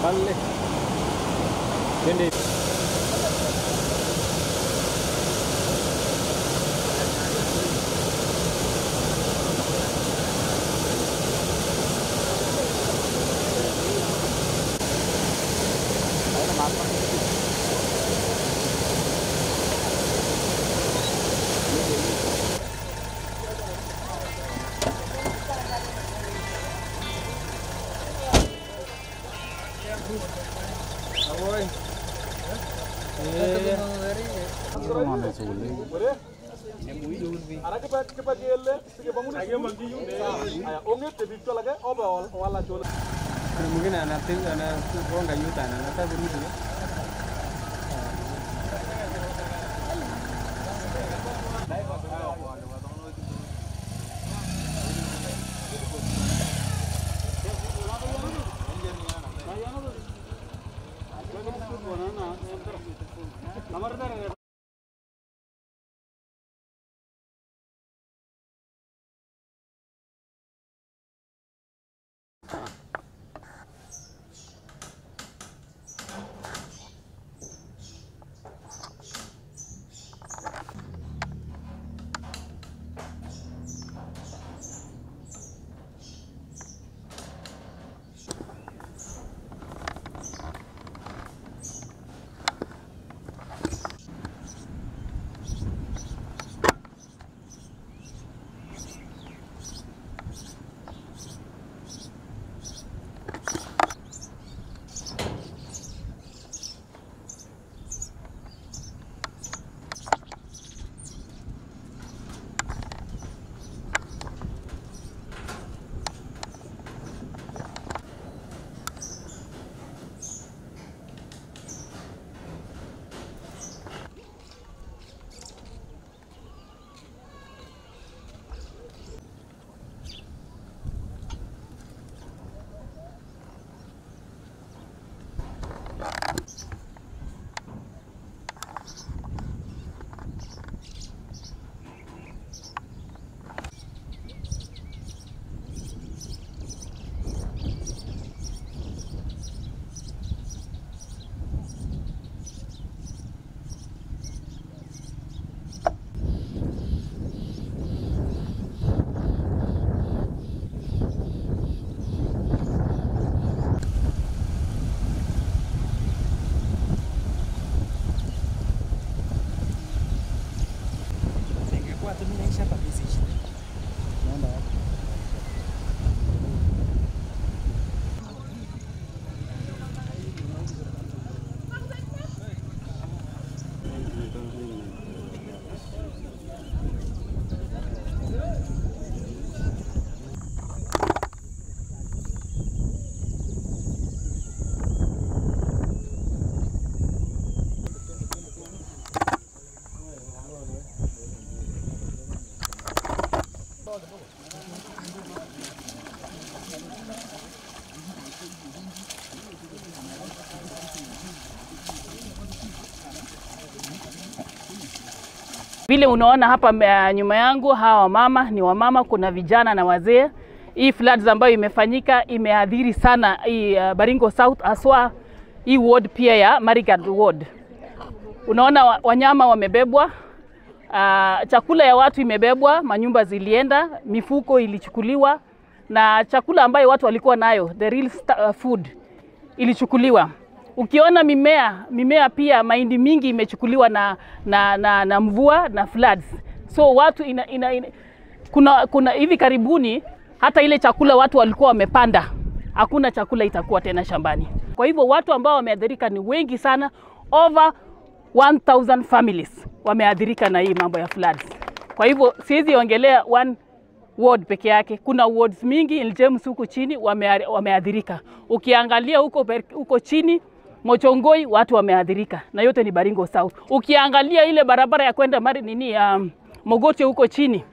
Pale. Twende. Kuna mwingine anapiga anagonga yuta na anataka kurudi. Vile unaona hapa uh, nyuma yangu hawa wamama ni wamama, kuna vijana na wazee. Hii floods ambayo imefanyika imeadhiri sana hii uh, Baringo South haswa hii ward pia ya Marigat ward. Unaona wa- wanyama wamebebwa, uh, chakula ya watu imebebwa, manyumba zilienda, mifuko ilichukuliwa na chakula ambayo watu walikuwa nayo the real sta- uh, food ilichukuliwa. Ukiona mimea mimea pia mahindi mingi imechukuliwa na, na, na, na mvua na floods. So watu ina, ina, ina, kuna, kuna hivi karibuni hata ile chakula watu walikuwa wamepanda hakuna chakula itakuwa tena shambani. Kwa hivyo watu ambao wameathirika ni wengi sana, over 1000 families wameathirika na hii mambo ya floods. Kwa hivyo siwezi ongelea one ward peke yake. Kuna wards mingi in James huku chini wame- wameathirika. Ukiangalia huko per- huko chini Mochongoi watu wameathirika na yote ni Baringo South. Ukiangalia ile barabara ya kwenda mari nini um, Mogote huko chini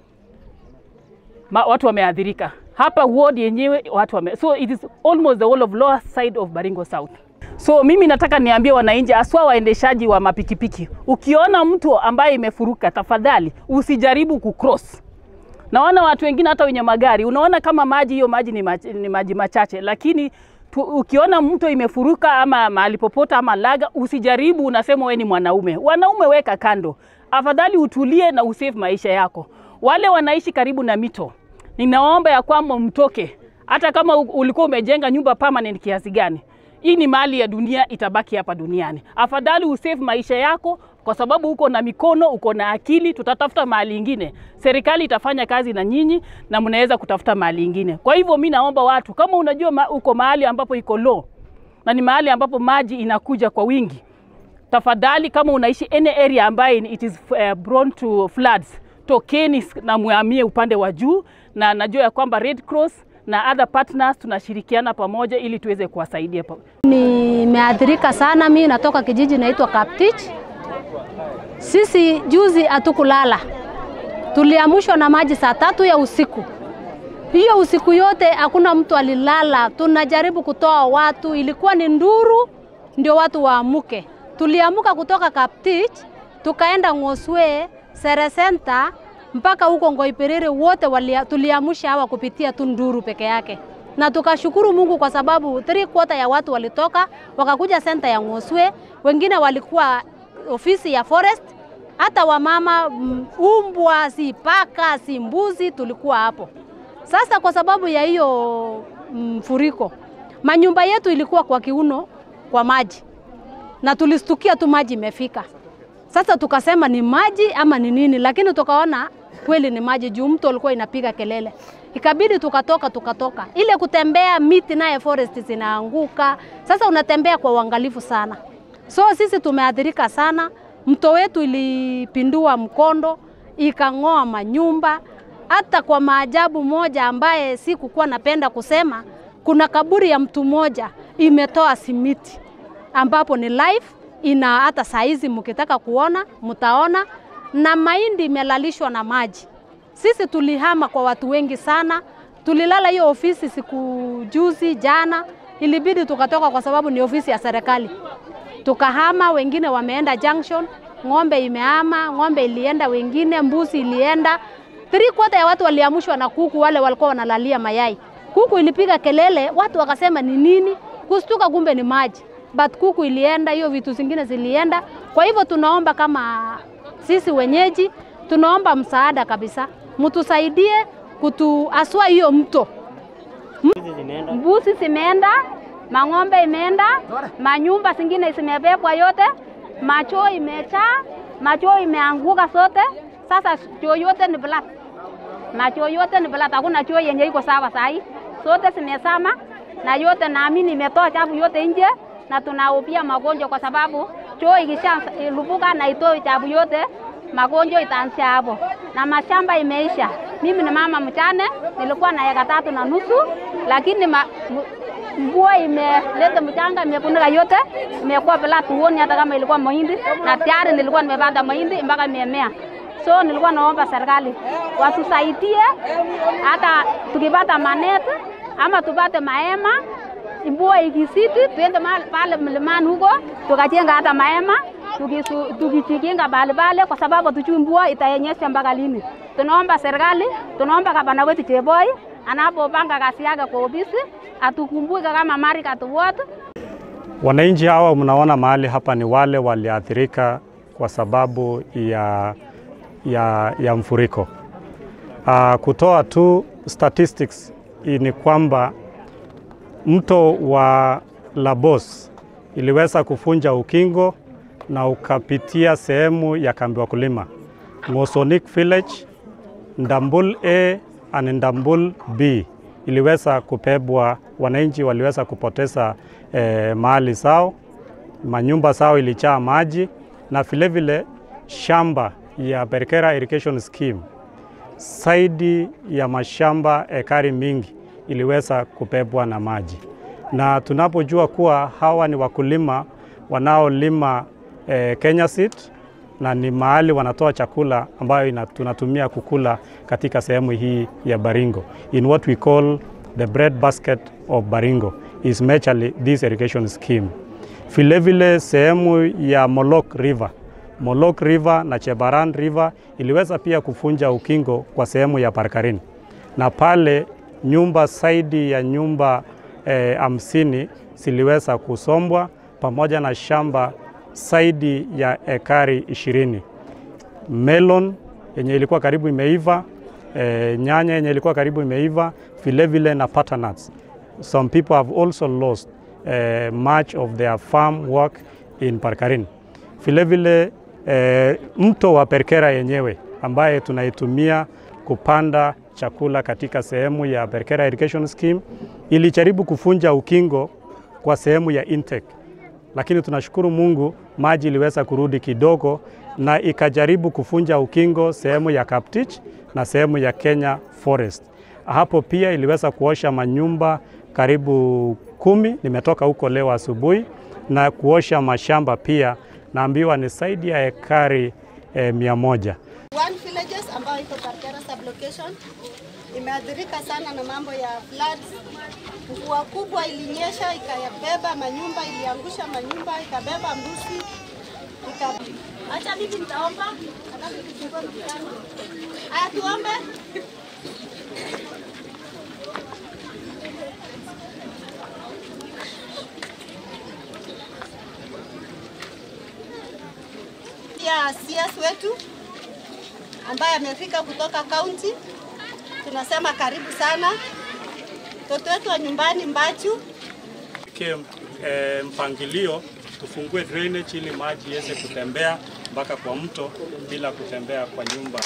ma, watu wameathirika. Hapa ward yenyewe watu wame, so it is almost the whole of lower side of Baringo South. So mimi nataka niambie wananchi, haswa waendeshaji wa mapikipiki, ukiona mtu ambaye imefuruka, tafadhali usijaribu kucross. Naona watu wengine hata wenye magari, unaona kama maji hiyo maji ni maji, ni maji machache, lakini tu, ukiona mto imefuruka ama mahali popote ama laga, usijaribu unasema wewe ni mwanaume. Wanaume weka kando, afadhali utulie na usave maisha yako. Wale wanaishi karibu na mito, ninaomba ya kwamba mtoke, hata kama u- ulikuwa umejenga nyumba permanent kiasi gani. Hii ni mali ya dunia, itabaki hapa duniani. Afadhali usave maisha yako, kwa sababu uko na mikono, uko na akili. Tutatafuta mahali ingine, serikali itafanya kazi na nyinyi na mnaweza kutafuta mahali ingine. Kwa hivyo mi naomba watu, kama unajua ma, uko mahali ambapo iko low na ni mahali ambapo maji inakuja kwa wingi, tafadhali kama unaishi any area ambayo it is uh, prone to floods, tokeni s- na muhamie upande wa juu, na najua ya kwamba Red Cross na other partners tunashirikiana pamoja ili tuweze kuwasaidia pa- Nimeathirika sana. Mimi natoka kijiji naitwa Kaptich. Sisi juzi hatukulala, tuliamshwa na maji saa tatu ya usiku. Hiyo usiku yote hakuna mtu alilala, tunajaribu kutoa watu, ilikuwa ni nduru ndio watu waamuke. Tuliamuka kutoka Kaptich tukaenda Ng'oswe, Sere Center mpaka huko Ngoipiriri, wote walia- tuliamsha hawa kupitia tu nduru peke yake, na tukashukuru Mungu kwa sababu three quarter ya watu walitoka wakakuja center ya Ng'oswe, wengine walikuwa ofisi ya forest, hata wamama, mm, umbwa, si paka, si mbuzi, tulikuwa hapo. Sasa kwa sababu ya hiyo mfuriko, manyumba yetu ilikuwa kwa kiuno kwa maji, na tulistukia tu maji imefika. Sasa tukasema ni maji ama ni nini, lakini tukaona kweli ni maji juu mto ulikuwa inapiga kelele. Ikabidi tukatoka tukatoka, ile kutembea miti naye forest zinaanguka. Sasa unatembea kwa uangalifu sana, so sisi tumeathirika sana. Mto wetu ilipindua mkondo, ikang'oa manyumba. Hata kwa maajabu moja ambaye sikukuwa napenda kusema, kuna kaburi ya mtu mmoja imetoa simiti ambapo ni live ina hata saizi mkitaka kuona mtaona, na mahindi imelalishwa na maji. Sisi tulihama kwa watu wengi sana, tulilala hiyo ofisi siku juzi jana, ilibidi tukatoka kwa sababu ni ofisi ya serikali. Tukahama, wengine wameenda junction, ng'ombe imehama, ng'ombe ilienda, wengine mbuzi ilienda. Three quarter ya watu waliamshwa na kuku, wale walikuwa wanalalia mayai. Kuku ilipiga kelele, watu wakasema ni nini, kustuka, kumbe ni maji but kuku ilienda, hiyo vitu zingine zilienda. Kwa hivyo tunaomba kama sisi wenyeji, tunaomba msaada kabisa, mtusaidie kutu aswa hiyo mto. Mbuzi zimeenda, mang'ombe imeenda, manyumba zingine zimebebwa yote, machoo imechaa, machoo imeanguka sote. Sasa choo yote ni black, machoo yote ni black, hakuna choo yenye iko sawa sahi, sote zimesama na yote naamini imetoa chafu yote nje na tunahofia magonjwa kwa sababu choo ikisha lupuka na itoe chafu yote, magonjwa itaanzia hapo, na mashamba imeisha. Mimi ni mama mchane, nilikuwa na eka tatu na nusu, lakini ma, m- mvua imeleta mchanga imefunika yote, imekuwa bila tuoni hata kama ilikuwa mahindi, na tayari nilikuwa nimepanda mahindi mpaka imemea. So nilikuwa naomba serikali watusaidie, hata tukipata maneti ama tupate mahema mvua ikisiti, tuende mahali pale mlimani huko tukajenga hata mahema tukisu- tukijikinga pale pale, kwa sababu tujui mvua itayenyesha mpaka lini. Tunaomba serikali, tunaomba gavana wetu Cheboi anapopanga kazi yake kwa ofisi atukumbuke kama Marigat wote Wananchi hawa mnaona mahali hapa ni wale waliathirika kwa sababu ya, ya, ya mfuriko. Uh, kutoa tu statistics hii ni kwamba mto wa Labos iliweza kufunja ukingo na ukapitia sehemu ya kambi wakulima Ngosonik Village, Ndambul A and Ndambul B iliweza kupebwa, wananchi waliweza kupoteza eh, mali zao, manyumba zao ilichaa maji na vilevile shamba ya Berkera Irrigation Scheme zaidi ya mashamba ekari mingi iliweza kubebwa na maji, na tunapojua kuwa hawa ni wakulima wanaolima eh, Kenya Seed na ni mahali wanatoa chakula ambayo ina, tunatumia kukula katika sehemu hii ya Baringo. In what we call the bread basket of Baringo is majorly this irrigation scheme. Vilevile sehemu ya Molok River Molok River na Chebaran River iliweza pia kufunja ukingo kwa sehemu ya Parkarin, na pale nyumba zaidi ya nyumba eh, hamsini ziliweza kusombwa pamoja na shamba zaidi ya ekari ishirini. Melon yenye ilikuwa karibu imeiva, eh, nyanya yenye ilikuwa karibu imeiva, vilevile na butternuts. Some people have also lost eh, much of their farm work in Parkarin. Vilevile eh, mto wa Perkera yenyewe ambaye tunaitumia kupanda chakula katika sehemu ya Perkera Irrigation Scheme ilijaribu kufunja ukingo kwa sehemu ya intake, lakini tunashukuru Mungu maji iliweza kurudi kidogo na ikajaribu kufunja ukingo sehemu ya Kaptich na sehemu ya Kenya Forest. Hapo pia iliweza kuosha manyumba karibu kumi. Nimetoka huko leo asubuhi na kuosha mashamba pia, naambiwa ni zaidi ya ekari eh, mia moja. One villages ambayo iko Parkera sublocation imeathirika sana na mambo ya floods. Mvua kubwa ilinyesha ikayabeba manyumba, iliangusha manyumba, ikabeba mbuzi, ika... Acha mimi nitaomba, alafu tufungue mkutano. Aya, tuombe. ya CS wetu ambaye amefika kutoka kaunti, tunasema karibu sana mtoto wetu wa nyumbani Mbachu. Ke, e, mpangilio tufungue drainage ili maji iweze kutembea mpaka kwa mto bila kutembea kwa nyumba.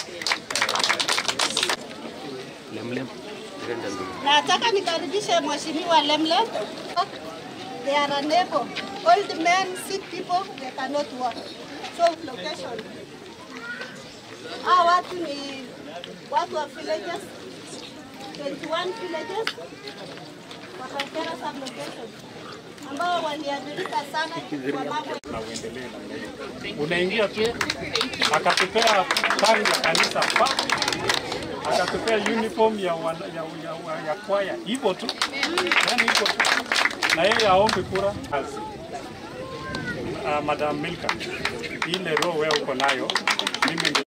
Na nataka nikaribishe mheshimiwa Lemlem. They are unable. Old men, sick people, they cannot work. So location. Hawa watu ni watu wa villages, 21 villages wa Parkera sublocation ambao waliathirika sana kwa mambo na uendelee namna hiyo. Unaingia tu akatupea tangi ya kanisa pa akatupea uniform ya, wana, ya, ya, ya kwaya hivyo tu, yani hivyo tu, na yeye aombe kura kazi. Uh, Madam Milka, ile roho wewe uko nayo mimi